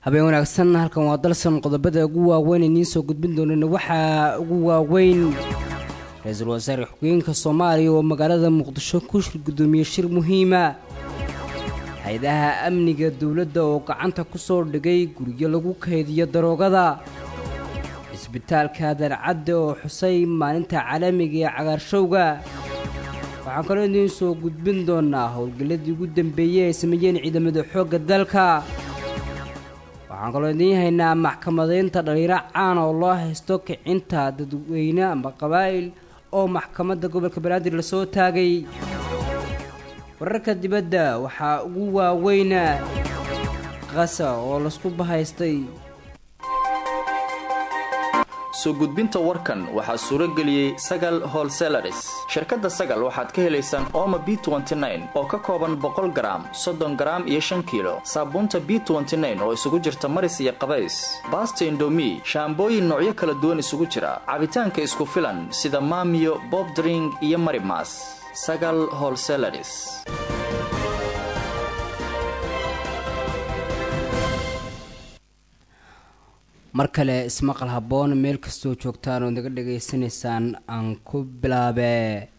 habeen wanaagsan halkan waa dalsan qodobada ugu waaweyn idiin soo gudbin doonana waxaa ugu waaweyn ra-iisul wasaare xogeenka soomaaliya oo magaalada muqdisho ku shir guddoomiye shir muhiima hay-adaha amniga dowladda oo gacanta ku soo dhigay guryo lagu kaydiyo daroogada cisbitaalka darcadde oo xusay maalinta caalamiga ee cagaarshowga waxaan kaloo idiin soo gudbin doonaa howlgalladii ugu dambeeyey ay sameeyeen ciidamada xoogga dalka waxaan kaloo idiin haynaa maxkamadaynta dhaliiro caan oo loo haysto kicinta dadweyne ama qabaa'il oo maxkamadda gobolka banaadir lasoo taagay wararka dibadda waxaa ugu waaweyna qasa oo lasku bahaystay soo gudbinta warkan waxaa suuro geliyey sagal holselaris shirkadda sagal waxaad ka helaysaan ooma b oo ka kooban boqol garaam soddon garaam iyo shan kiilo saabuunta b oo isugu jirta maris iyo qabays baasta indomi shaambooyin noocyo kala duwan isugu jira cabitaanka isku filan sida maamiyo bobdring iyo marimas sagal holselaris mar kale ismaqal habboon meel kastoo joogtaan oo naga dhagaysanaysaan aan ku bilaabe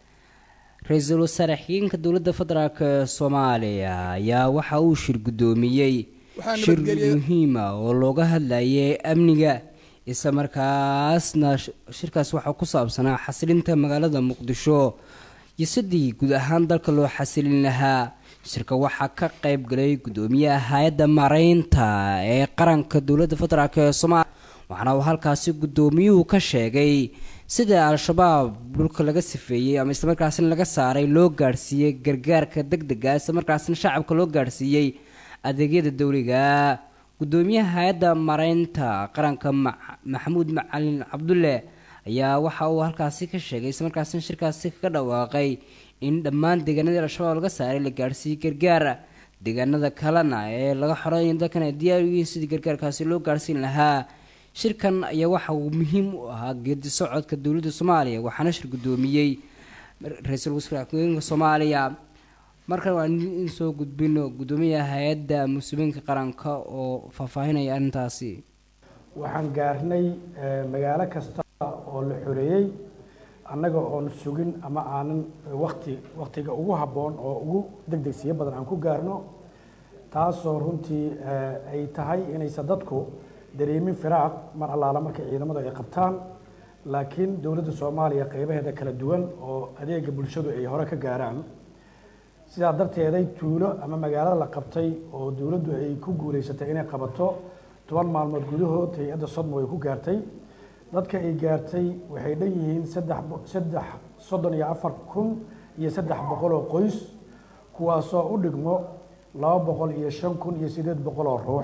ra-iisul wasaare xigeenka dowladda federaalk ee soomaaliya ayaa waxa uu shir guddoomiyey shir muhiima oo looga hadlayay amniga isla markaasna shirkaas waxaa ku saabsanaa xasilinta magaalada muqdisho iyo sidii guud ahaan dalka loo xasilin lahaa shirka waxaa ka qayb galay guddoomiyaha hay-adda mareynta ee qaranka dowladda federaalk ee soomaaliya waxaana uu halkaasi guddoomiyuhu ka sheegay sida al-shabaab dhulka laga sifeeyey ama islamarkaasina laga saaray loo gaadhsiiyey gargaarka deg dega islamarkaasina shacabka loo gaadhsiiyey adeegyada dowliga guddoomiyaha hay-adda mareynta qaranka maxamuud macalin cabdulle ayaa waxa uu halkaasi ka sheegay islamarkaasina shirkaasi kaga dhawaaqay in dhammaan deegaanadii al-shabaab laga saaray la gaadhsiiyey gargaar deegaanada kalena ee laga xoreeya dalkan ay diyaar u yihiin sidii gargaarkaasi loo gaadhsiin lahaa shirkan ayaa waxa uu muhiim u ahaa geedi socodka dowladda soomaaliya waxaana shir guddoomiyey ra-iisul wasaare xogeenka soomaaliya markan waan in soo gudbino guddoomiyaha hay-adda muslimiinka qaranka oo faahfaahinaya arrintaasi waxaan gaarnay magaalo kasta oo la xoreeyey annaga oon sugin ama aanan wakti waktiga ugu habboon oo ugu deg degsiyo badan aan ku gaarno taasoo runtii ay tahay inaysan dadku dareemin firaaq mar allaala markay ciidamadu ay qabtaan laakiin dowladda soomaaliya qeybaheeda kala duwan oo adeega bulshadu ay hore ka gaaraan sidaa darteeday tuulo ama magaalada la qabtay oo dowladdu ay ku guulaysatay inay qabato toban maalmood gudahood hay-adda sodmo ay ku gaartay dadka ay gaartay waxay dhan yihiin saddex saddex soddon iyo afar kun iyo saddex boqol oo qoys kuwaasoo u dhigmo laba boqol iyo shan kun iyo sideed boqol oo ruux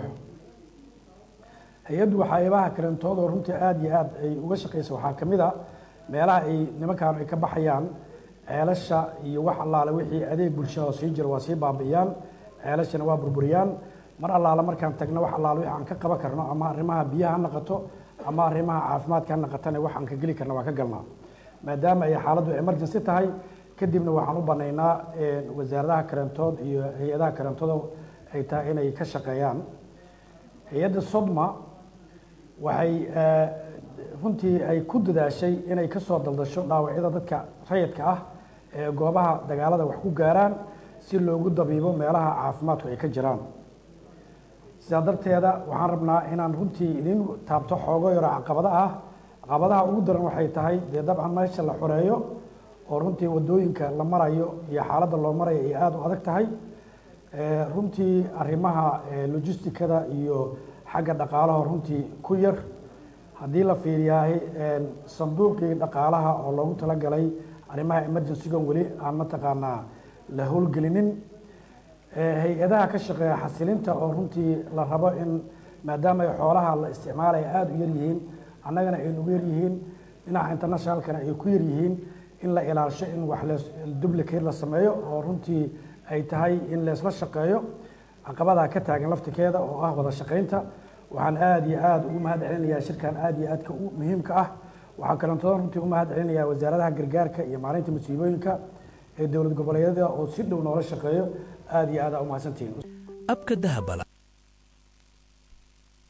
hay-addu waxyaabaha kalentoodoo runtii aada iyo aada ay uga shaqeysa waxaa ka mid a meelaha ay nimankaan ay ka baxayaan ceelasha iyo wax allaale wixii adeeg bulshada sii jira waa sii baabi'iyaan ceelashana waa burburiyaan mar allaale markaan tagno wax allaale wixi aan ka qaban karno ama arrimaha biyaha ha naqato ama arrimaha caafimaadka ha naqatana waxaan ka geli karna waan ka galnaa maadaama ay xaaladdu emergency tahay kadibna waxaan u banaynaa wasaaradaha karantood iyo hay-adaha karantooda ay tahay inay ka shaqeeyaan hay-adda sodma waxay runtii ay ku dadaashay inay ka soo daldasho dhaawacyada dadka rayidka ah ee goobaha dagaalada wax ku gaaraan si loogu dabiibo meelaha caafimaadku ay ka jiraan sidaa darteeda waxaan rabnaa inaan runtii idin taabto xoogo yaro caqabada ah caqabadaha ugu daran waxay tahay dee dabcan meesha la xoreeyo oo runtii wadooyinka la marayo iyo xaaladda loo marayo ay aada u adag tahay runtii arrimaha logisticada iyo xagga dhaqaalaha runtii ku yar haddii la fiiriyaahay sanduuqii dhaqaalaha oo loogu talagalay arrimaha emergencygan weli aan mataqaanaa la howlgelinin hay-adaha ka shaqeeya xasilinta oo runtii la rabo in maadaama ay xoolaha la isticmaalaya aada u yaryihiin annagana ay nugu yaryihiin dhinaca internationalkana ay ku yaryihiin in la ilaasho in wax le duplicate la sameeyo oo runtii ay tahay in leesla shaqeeyo caqabadaa ka taagan laftikeeda oo ah wada shaqaynta waxaan aada iyo aada ugu mahad celinayaa shirkan aada iyo aadka muhiimka ah waxaan kalantoodan runtii u mahad celinayaa wasaaradaha gargaarka iyo maalinta musiibooyinka ee dowlad goboleedyada oo si dhow noola shaqeeyo aada iyo aada umahadsantihiin abka dahabala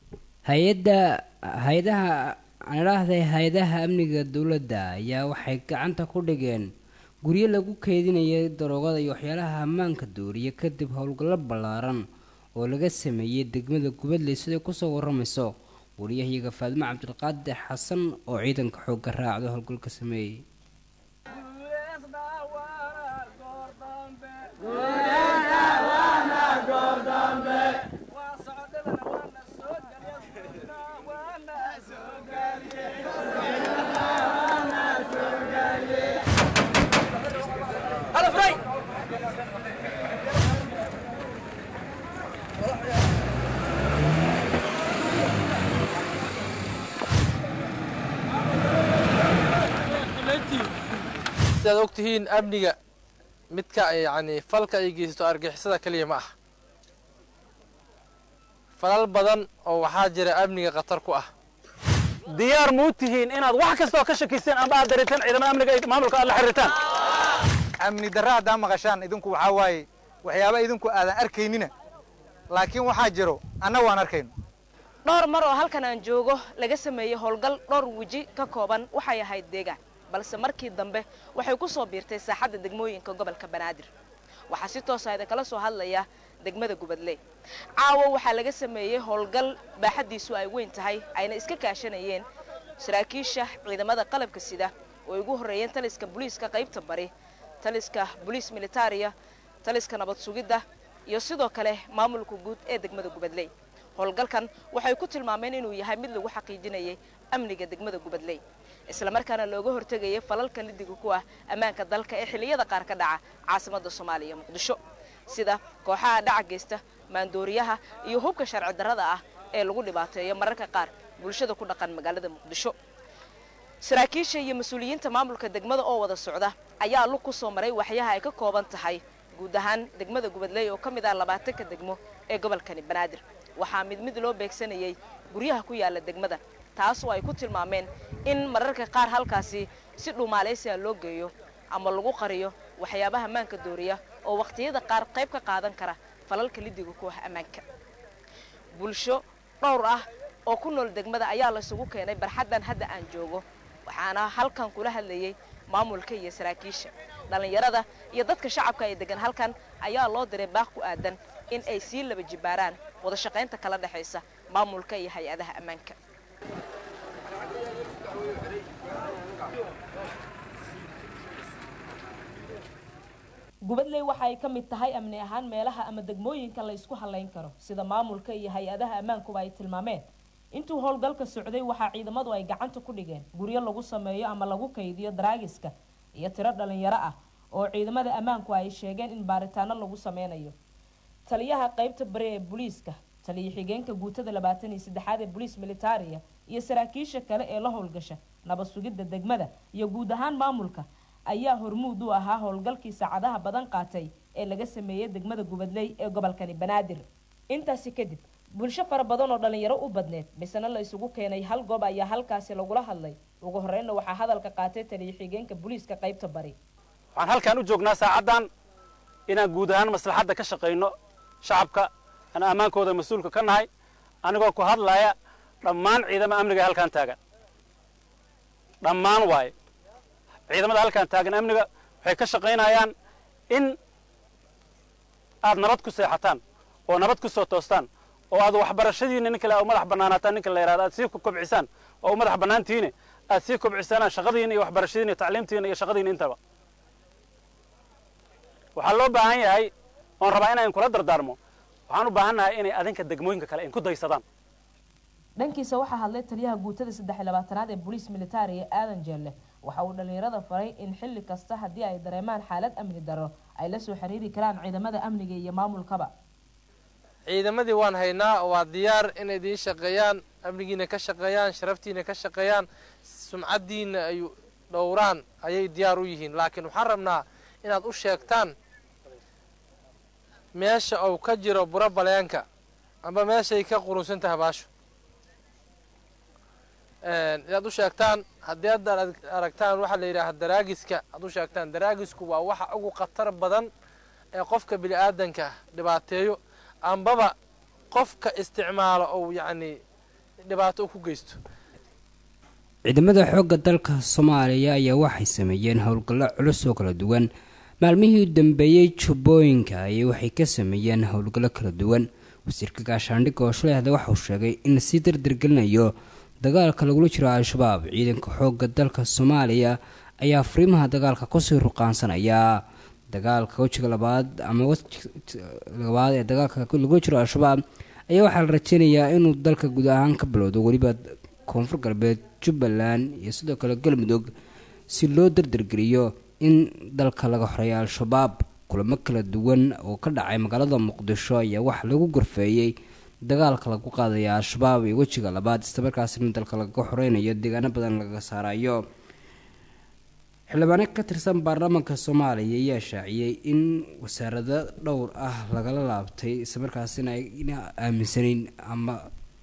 hay-adda hay-adaha aan idhaahday hay-adaha amniga dowladda ayaa waxay gacanta ku dhigeen guryo lagu keydinayay daroogada iyo waxyaalaha ammaanka dooriya kadib howlgallo ballaaran oo laga sameeyey degmada gubadley siday kusoo waramayso wariyahayaga faadimo cabdilqaadir xasan oo ciidanka xoogga raacdo howlgalka sameeyey sidaad og tihiin amniga midka yacni falka ay geysato argixisada keliya ma ah falal badan oo waxaa jira amniga khatar ku ah diyaar muu tihiin inaad wax kastoo ka shakiseen ama aad dareetaan ciidamada amniga ee maamulka aad la xiriirtaan amni darra haddaa maqashaan idinku waxaa waaye waxyaaba idinku aadan arkaynina laakiin waxaa jiro anna waan arkayno dhowr mar oo halkan aan joogo laga sameeyey howlgal dhowr weji ka kooban waxay ahayd deegaan balse markii dambe waxay ku soo biirtay saaxadda degmooyinka gobolka banaadir waxaa si toosa idinkala soo hadlaya degmada gubadley caawa waxaa laga sameeyey howlgal baaxaddiisu ay weyn tahay ayna iska kaashanayeen saraakiisha ciidamada qalabka sida oo ay ugu horreeyeen taliska booliiska qaybta bari taliska boliis militariya taliska nabad sugidda iyo sidoo kale maamulka guud ee degmada gubadley howlgalkan waxay ku tilmaameen inuu yahay mid lagu xaqiijinayay amniga degmada gubadley islamarkaana looga hortegayay falalka lidiga ku ah ammaanka dalka ee xilliyada qaar ka dhaca caasimadda soomaaliya muqdisho sida kooxaha dhaca geysta maandooriyaha iyo hubka sharci darrada ah ee lagu dhibaateeyo mararka qaar bulshada ku dhaqan magaalada muqdisho saraakiisha iyo mas-uuliyiinta maamulka degmada oo wada socda ayaa lug ku soo maray waxyaha ay ka kooban tahay guud ahaan degmada gubadley oo ka mid ah labaatanka degmo ee gobolkani banaadir waxaa mid mid loo beegsanayay guryaha ku yaala degmada taasoo ay ku tilmaameen in mararka qaar halkaasi si dhuumaalaysiga loo geeyo ama lagu qariyo waxyaabaha ammaanka dooriya oo wakhtiyada qaar qayb ka qaadan kara falalka lidiga ku ah ammaanka bulsho dhowr ah oo ku nool degmada ayaa laysugu keenay barxaddan hadda aan joogo waxaana halkan kula hadlayay maamulka iyo saraakiisha dhallinyarada iyo dadka shacabka ee degan halkan ayaa loo diray baaq ku aadan in ay sii laba jibaaraan wada shaqaynta kala dhexaysa maamulka iyo hay-adaha ammaanka gubadley waxa ay ka mid tahay amni ahaan meelaha ama degmooyinka la ysku halayn karo sida maamulka iyo hay-adaha ammaankuba ay tilmaameen intuu howlgalka socday waxaa ciidamadu ay gacanta ku dhigeen guryo lagu sameeyo ama lagu kaydiyo daraagiska iyo tiro dhalinyaro ah oo ciidamada ammaanku ay sheegeen in baaritaano lagu sameynayo taliyaha qaybta bari ee booliiska taliya xigeenka guutada labaatan iyo saddexaad ee boliis militariya iyo saraakiisha kale ee la howlgasha nabad sugidda degmada iyo guud ahaan maamulka ayaa hormuud u ahaa howlgalkii saacadaha badan qaatay ee laga sameeyey degmada gubadley ee gobolkani banaadir intaasi kadib bulsho fara badan oo dhalinyaro u badneed misena la isugu keenay hal goob ayaa halkaasi lagula hadlay ugu horreynna waxaa hadalka qaatay taliya xigeenka booliiska qaybta bari waxaan halkaan u joognaa saacaddan inaan guud ahaan maslaxadda ka shaqayno shacabka aan ammaankooda mas-uulka ka nahay anigoo ku hadlaya dhammaan ciidama amniga ee halkaan taagan dhammaan waaye ciidamada halkaan taagan amniga waxay ka shaqaynayaan in aad nabad ku seexataan oo nabad ku soo toostaan oo aad waxbarashadiina nin kale u madax bannaanaataan ninka la yidhahdo aad sii kobcisaan oo u madax bannaantihiine aad sii kobcisaanaan shaqadiina iyo waxbarashadiina iyo tacliimtiina iyo shaqadiina intaba waxaa loo baahan yahay oon rabaa inaan kula dardaarmo waxaan u baahannahay inay adinka degmooyinka kale inku daysadaan dhankiisa waxaa hadlay taliyaha guutada saddex iyo labaatanaad ee boliis militariga aadan jeelle waxa uu dhallinyarada faray in xilli kasta haddii ay dareemaan xaalad amni daro ay la soo xiriiri karaan ciidamada amniga iyo maamulkaba ciidamadii waan haynaa waa diyaar inay idiin shaqeeyaan amnigiina ka shaqeeyaan sharaftiina ka shaqeeyaan sumcaddiina ay dhowraan ayay diyaar u yihiin laakiin waxaan rabnaa inaad u sheegtaan meesha uu ka jiro buro baleenka amba meeshay ka qurunsan tahay baasho inaad u sheegtaan haddii hadda aragtaan waxaa la yidhaaha daraagiska aad u sheegtaan daraagisku waa waxa ugu khatar badan ee qofka bini aadanka dhibaateeyo ambaba qofka isticmaalo ou yacni dhibaato ku geysto ciidamada xoogga dalka soomaaliya ayaa waxay sameeyeen howlgallo culus oo kala duwan maalmihii u dambeeyey jubbooyinka ayay waxay ka sameeyeen howlgallo kala duwan wasiirka gaashaandhigga oo shalay hadle waxauu sheegay in lasii dardargelinayo dagaalka lagula jiro al-shabaab ciidanka xoogga dalka soomaaliya ayaa fariimaha dagaalka kusii ruqaansanaya dagaalka wejiga labaad ama labaad ee dagaalka lagula jiro al-shabaab ayaa waxaa la rajeynayaa inuu dalka guud ahaan ka bilowdo weliba koonfur galbeed jubbaland iyo sidoo kale galmudug si loo dardargeliyo in dalka laga xoreeya al-shabaab kulamo kala duwan oo ka dhacay magaalada muqdisho ayaa waxaa lagu gorfeeyey dagaalka lagu qaadaya al-shabaab iyo wejiga labaad islamarkaasina dalka laga xoreynayo deegaano badan laga saarayo xildhibaano ka tirsan baarlamaanka soomaaliya ayaa shaaciyey in wasaarado dhowr ah lagala laabtay islamarkaasina ayna aaminsaneyn ama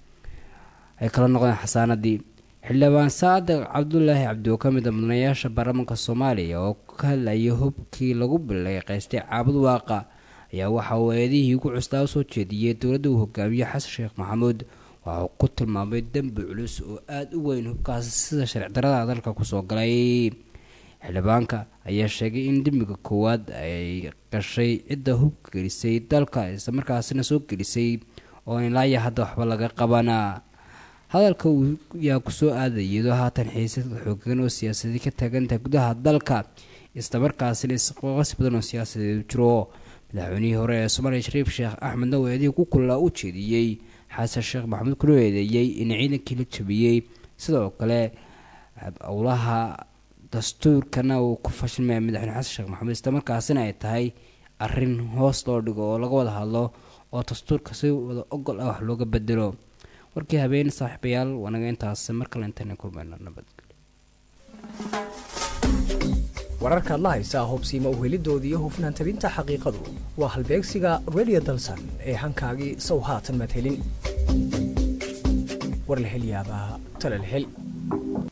ay kala noqdeen xasaanadii xildhibaan saadiq cabdulaahi cabdi oo ka mid a mudanayaasha baarlamaanka soomaaliya oo ka hadlayay hubkii lagu bileeqaystay caabud waaqa ayaa waxa uu eedihii ugu custaa usoo jeediyey dowladda uu hogaamiye xasan sheekh maxamuud waxauu ku tilmaamay dembi culus oo aada u weyn hubkaasi sida sharci darada dalka kusoo galay xildhibaanka ayaa sheegay in dembiga koowaad ay gashay cidda hubka gelisay dalka islamarkaasina soo gelisay oo ilaaya hadda waxba laga qabana hadalka uu yaa kusoo aadayay iyadoo haatan xiisad xoogan oo siyaasadii ka taagantahay gudaha dalka islamarkaasina isqoqasi badan oo siyaasadeed jiro madaxweynihii hore ee soomaaliya shariif sheekh axmed naweedii ku kulaa u jeediyey xasan sheekh maxamuud kuna eedeeyey in ciidankii la jabiyey sidoo kale owlaha dastuurkana uu ku fashilmaya madaxweyne xasan sheekh maxamuud islamarkaasina ay tahay arin hoos loo dhigo oo laga wada hadlo oo dastuurka si wada ogol ah wax looga bedelo warkii habeen saaxiibayaal wanaga intaas mar kale intayna kulmayno nabadgelyo wararkaad la haysaa hubsiima uhelidooda iyo hufnaan tabinta xaqiiqadu waa halbeegsiga radio dalsan ee hankaagii sow haatan madhelin war la hel yaabaa tala la hel